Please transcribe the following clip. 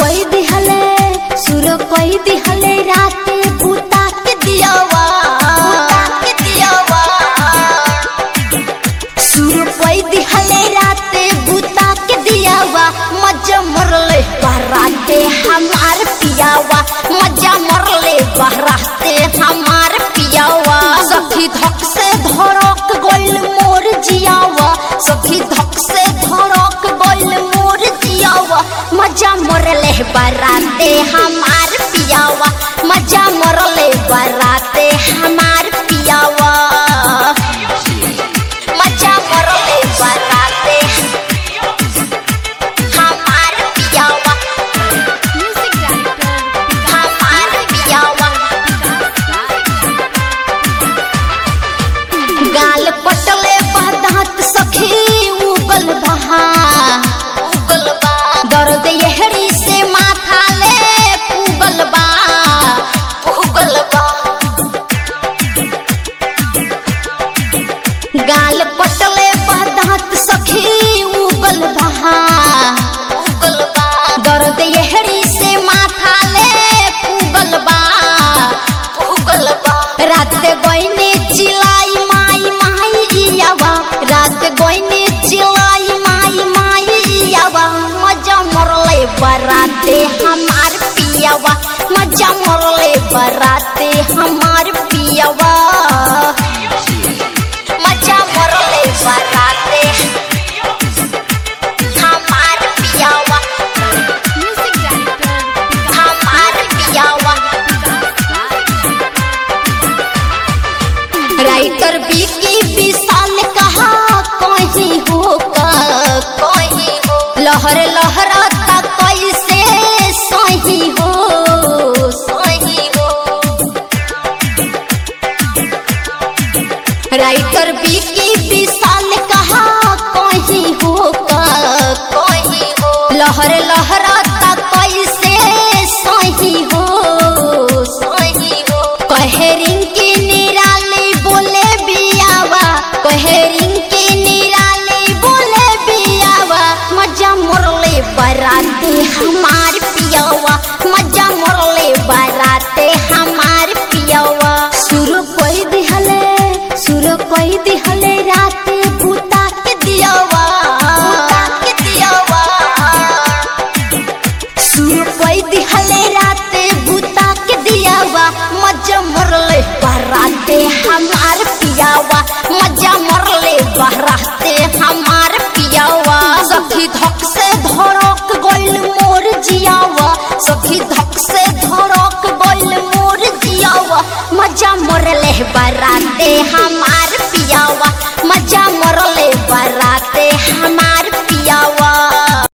कोई दिहले सुर कोई दिहले राते भूता के दियावा भूता के दियावा सुर कोई दिहले राते भूता के दियावा मजा मरले बराते हमार पियावा मजा मरले बराते हमार पियावा सखी धक से धड़क गइल मोर जियावा सखी धक से धड़क गइल मोर जियावा मजा मरले बराते हमार पियावा मजा मरले बराते हमार पियावा मजा मरले बराते हमार पियावा हमार पियावा गाल पटले बदात सखी उगल बहा उगल बा दर्द यहरी से माथा ले उगल बा उगल बा गाल पटले बदात सखी उगल बहा उगल बा दर्द यहरी से माथा ले उगल बा उगल बा रात गइने चिलाई माई माई इयावा रात गइने चिलाई माई माई इयावा मजा मरले बराते हमार पियावा मजा मरले बराते हमार पियावा मजा मरले बराते हमार पियावा हमार पियावा राइटर बीकी विशाल कहा कहीं हो का कहीं हो लहर लहराता कैसे सही हो सही हो राइटर बीकी विशाल कहा कहीं हो का कहीं हो लहर लहराता कैसे सही हो सही हो कहेरिंग की निराली बोले बियावा कहेरिंग की निराली बोले बियावा मजा मोरले बराते हमार पियावा मजा मोरले बराते हमार पियावा सुर कोई दिहले सुर कोई दिहले राते भूता के दियावा भूता के दियावा सुर कोई दिहले राते भूता के दियावा मजा मरले बराते हमार पियावा मजा मरले बराते हमार पियावा सखी धक से धड़क गइल मोर जियावा सखी धक से धड़क गइल मोर जियावा मजा मरले बराते हमार पियावा मजा मरले बराते हमार